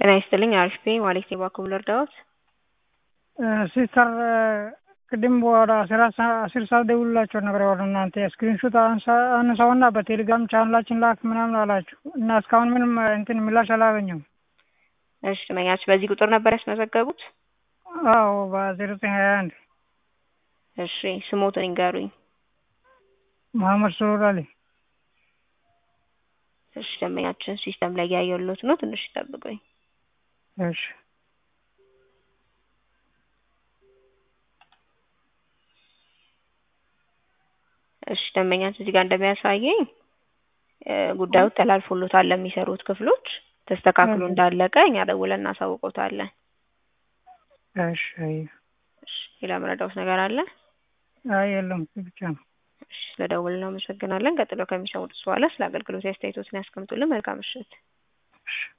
ጤና ይስጥልኝ አሪፍ ነኝ ማለት ነው። ባክዎ ልርዳዎት? ሲስተር ቅድም ወደ አስራ አስር ሰዓት ደውላቸው ነበር ወደ እናንተ ስክሪንሾት አነሳውና በቴሌግራም ቻናላችን ላክ ምናምን አላችሁ እና እስካሁን ምንም እንትን ምላሽ አላገኘም። እሺ መኛች በዚህ ቁጥር ነበር ያስመዘገቡት? አዎ በዜሮ ዘጠኝ ሀያ አንድ እሺ ስሞትን ይንገሩኝ። መሀመድ ሱሩር አሊ እሺ ደንበኛችን ሲስተም ላይ ያየሁሎት ነው። ትንሽ ይጠብቁኝ። እሺ እሺ ደንበኛችን እዚህ ጋር እንደሚያሳየኝ ጉዳዩ ተላልፎሎታል ለሚሰሩት ክፍሎች ተስተካክሎ እንዳለቀ እኛ ደውለን እናሳውቆታለን። እሺ እሺ ሌላ መረዳውት ነገር አለ? አይ የለም ብቻ ነው። እሺ ስለደውል እናመሰግናለን። ቀጥሎ ከሚሰሙት በኋላ ስለ አገልግሎት አስተያየቶትን ያስቀምጡልን። መልካም ምሽት። እሺ